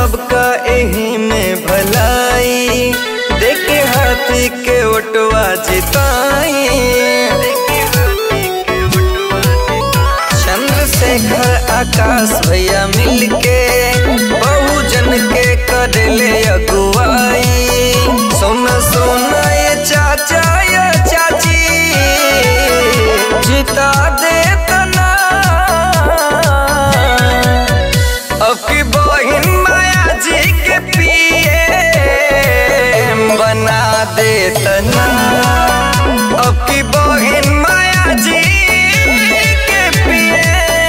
सबका एही में भलाई देखे हाथी के ओटवा जिताई चंद्रशेखर आकाश भैया मिलके बहुजन के करले अगुवाई सोना सोना ये चाचा ये चाची जिता दे तना अब की बहिन माया जी के पिए बना दे तना अब की बहिन माया जी के पिए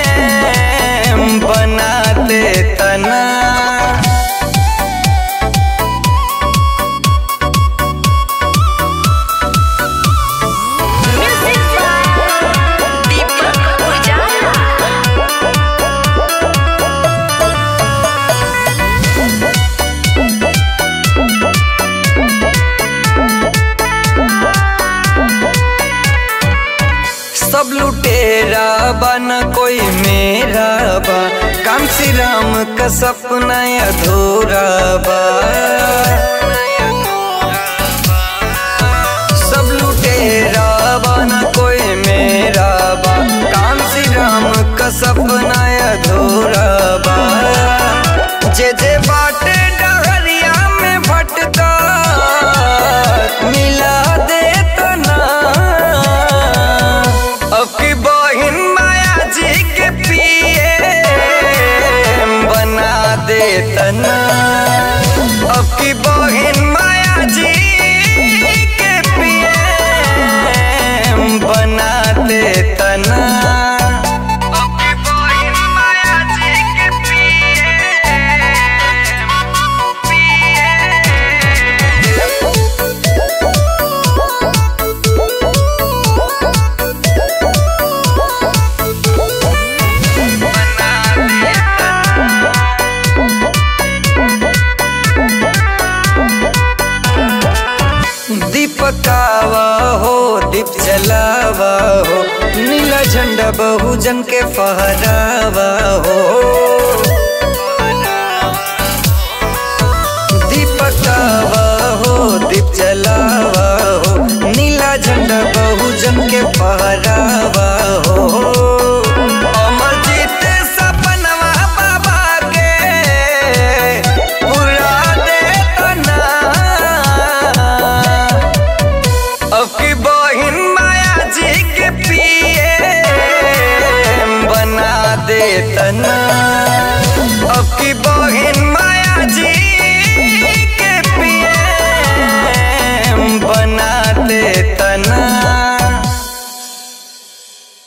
बना दे तना Music by Deepak Ujala. सब लुटेरा बा न कोई मेरा बा काम श्री राम का सपना अधूरा बा सब लुटेरा बा न कोई मेरा बा काम श्री राम का सपना अधूरा बा जे जे बाटे डहरिया में भटका मिला दे तना अब की बहिन माया जी के पिए बना दे तना अब की बहिन माया जी के पिए बना दे तना अब की बहिन माया जी के दीपकावा हो दीप जलावा हो नीला झंडा बहुजन के फहरावा हो दीपकावा हो दीप जलावा हो नीला झंडा बहुजन के फहरावा हो अमरजीत सपनवा बाबा के पूरा दे तना अब की बहिन माया जी के पिए बना दे तना अब की बहिन